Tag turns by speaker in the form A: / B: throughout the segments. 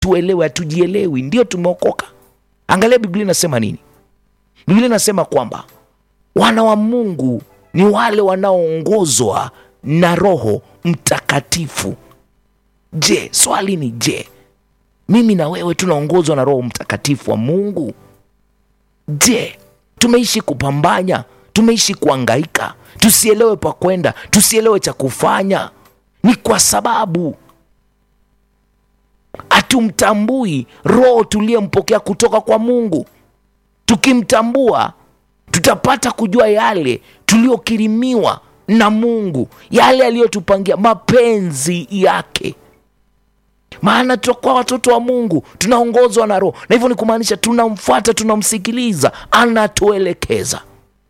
A: tuelewe hatujielewi ndio tumeokoka angalia biblia inasema nini biblia inasema kwamba wana wa mungu ni wale wanaoongozwa na roho mtakatifu je swali ni je mimi na wewe tunaongozwa na roho mtakatifu wa mungu je tumeishi kupambanya tumeishi kuangaika tusielewe pa kwenda tusielewe cha kufanya ni kwa sababu hatumtambui roho tuliyempokea kutoka kwa mungu tukimtambua tutapata kujua yale tuliyokirimiwa na mungu yale aliyotupangia mapenzi yake maana tutakuwa watoto wa mungu tunaongozwa na roho na hivyo ni kumaanisha tunamfuata tunamsikiliza anatuelekeza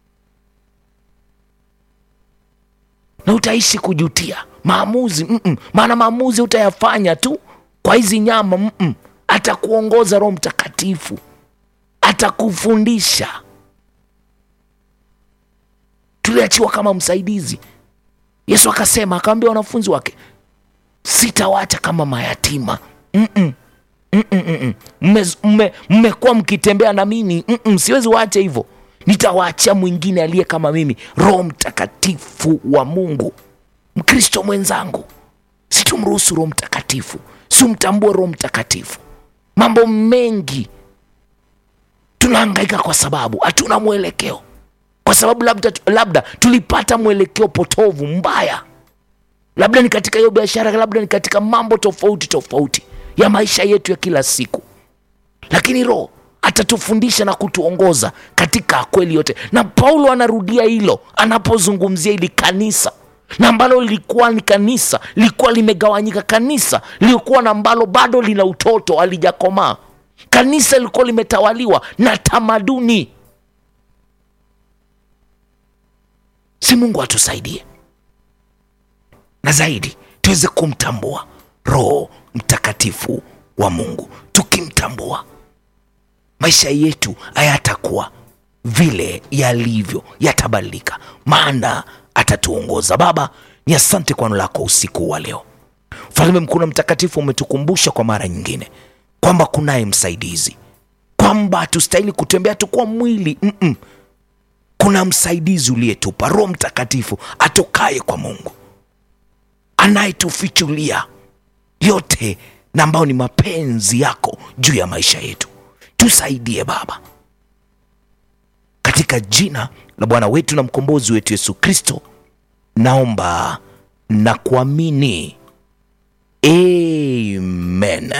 A: na utaishi kujutia maamuzi mm-mm. maana maamuzi utayafanya tu kwa hizi nyama mm-mm. atakuongoza roho mtakatifu atakufundisha tuliachiwa kama msaidizi yesu akasema akawambia wanafunzi wake sitawacha kama mayatima Mm-mm. Mm-mm, mm-mm. Mme- mme- mmekuwa mkitembea na mimi Mm-mm. siwezi waacha hivyo nitawaachia mwingine aliye kama mimi roho mtakatifu wa mungu mkristo mwenzangu situmruhusu roho mtakatifu simtambue roho mtakatifu mambo mengi tunahangaika kwa sababu hatuna mwelekeo kwa sababu labda, labda tulipata mwelekeo potovu mbaya labda ni katika hiyo biashara labda ni katika mambo tofauti tofauti ya maisha yetu ya kila siku lakini roho atatufundisha na kutuongoza katika kweli yote na paulo anarudia hilo anapozungumzia ili kanisa na ambalo lilikuwa ni kanisa lilikuwa limegawanyika kanisa lilikuwa na ambalo bado lina utoto alijakomaa kanisa lilikuwa limetawaliwa na tamaduni si mungu atusaidie na zaidi tuweze kumtambua roho mtakatifu wa mungu tukimtambua maisha yetu hayatakuwa vile yalivyo yatabadilika maana atatuongoza baba ni asante kwa neno lako usiku wa leo mfalme mkuu na mtakatifu umetukumbusha kwa mara nyingine kwamba kunaye msaidizi kwamba hatustahili kutembea tu kwa mwili Mm-mm. kuna msaidizi uliyetupa roho mtakatifu atokaye kwa mungu anayetufichulia yote na ambayo ni mapenzi yako juu ya maisha yetu tusaidie baba katika jina la bwana wetu na mkombozi wetu yesu kristo naomba na kuamini amen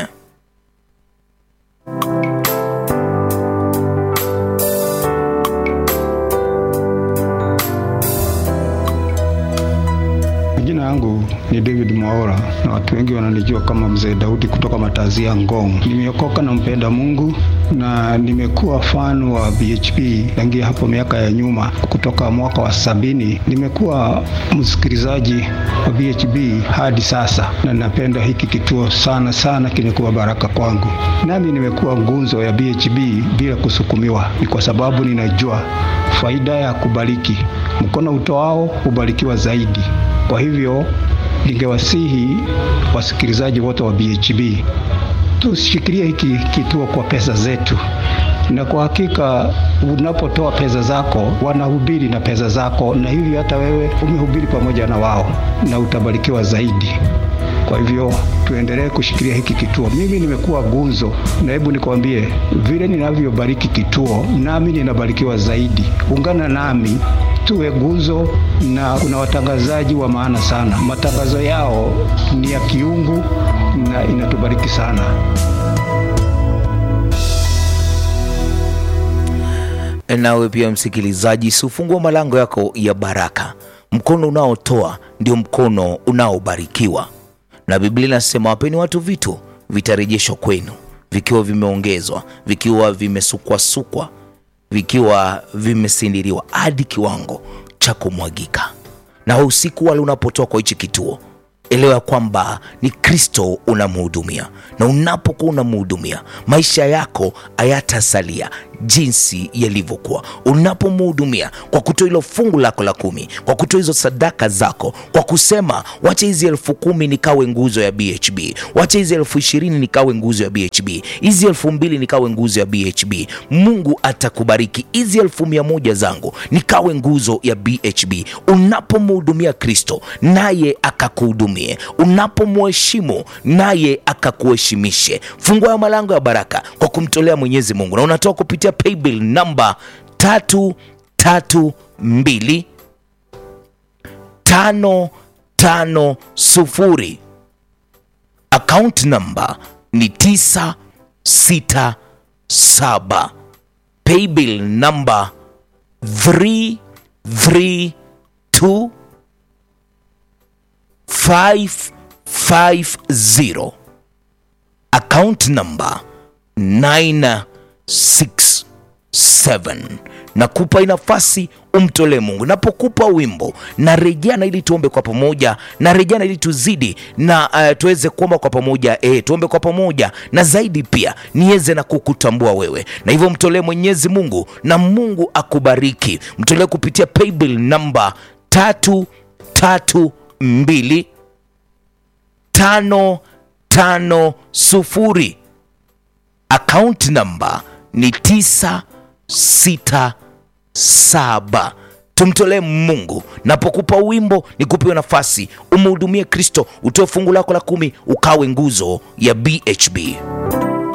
B: Jina yangu ni David Mwaora na watu wengi wananijua kama Mzee Daudi kutoka Matazia Ngong. Nimeokoka na mpenda Mungu na nimekuwa fan wa BHP tangia hapo miaka ya nyuma, kutoka mwaka wa sabini. Nimekuwa msikilizaji wa BHP hadi sasa, na napenda hiki kituo sana sana, kimekuwa baraka kwangu. Nami nimekuwa ngunzo ya BHP bila kusukumiwa, ni kwa sababu ninajua faida ya kubariki. Mkono utoao hubarikiwa zaidi. Kwa hivyo ningewasihi wasikilizaji wote wa BHB tushikilie hiki kituo kwa pesa zetu, na kwa hakika unapotoa pesa zako wanahubiri na pesa zako, na hivyo hata wewe umehubiri pamoja na wao na utabarikiwa zaidi. Kwa hivyo tuendelee kushikilia hiki kituo. Mimi nimekuwa gunzo, na hebu nikwambie vile ninavyobariki kituo, nami ninabarikiwa zaidi. Ungana nami tuwe guzo, na kuna watangazaji wa maana sana. Matangazo yao ni ya kiungu na inatubariki sana.
A: nawe pia msikilizaji siufungua malango yako ya baraka mkono unaotoa ndio mkono unaobarikiwa na biblia inasema wapeni watu vitu vitarejeshwa kwenu vikiwa vimeongezwa vikiwa vimesukwasukwa vikiwa vimesindiriwa hadi kiwango cha kumwagika na usiku wale unapotoa kwa hichi kituo elewa kwamba ni kristo unamhudumia na unapokuwa unamhudumia maisha yako hayatasalia jinsi yalivyokuwa unapomhudumia kwa kutoa hilo fungu lako la kumi kwa kutoa hizo sadaka zako kwa kusema wacha hizi elfu kumi nikawe nguzo ya bhb wacha hizi elfu ishirini nikawe nguzo ya bhb hizi elfu mbili nikawe nguzo ya bhb mungu atakubariki hizi elfu mia moja zangu nikawe nguzo ya bhb unapomhudumia kristo naye akakuhudumie unapomheshimu naye akakuheshimishe fungua ya malango ya baraka kwa kumtolea mwenyezi mungu na unatoa kupitia paybill namba tatu tatu mbili tano tano sufuri account namba ni tisa sita saba paybill namba 332 550 account number 967 nakupa nafasi umtolee mungu napokupa wimbo narejeana ili tuombe kwa pamoja narejeana ili tuzidi na uh, tuweze kuomba kwa pamoja eh, tuombe kwa pamoja na zaidi pia niweze na kukutambua wewe na hivyo mtolee mwenyezi mungu na mungu akubariki mtolee kupitia paybill namba tatu tatu mbili tano tano sufuri account namba ni tisa sita saba tumtolee mungu napokupa wimbo nikupewe nafasi umhudumie kristo utoe fungu lako la kumi ukawe nguzo ya bhb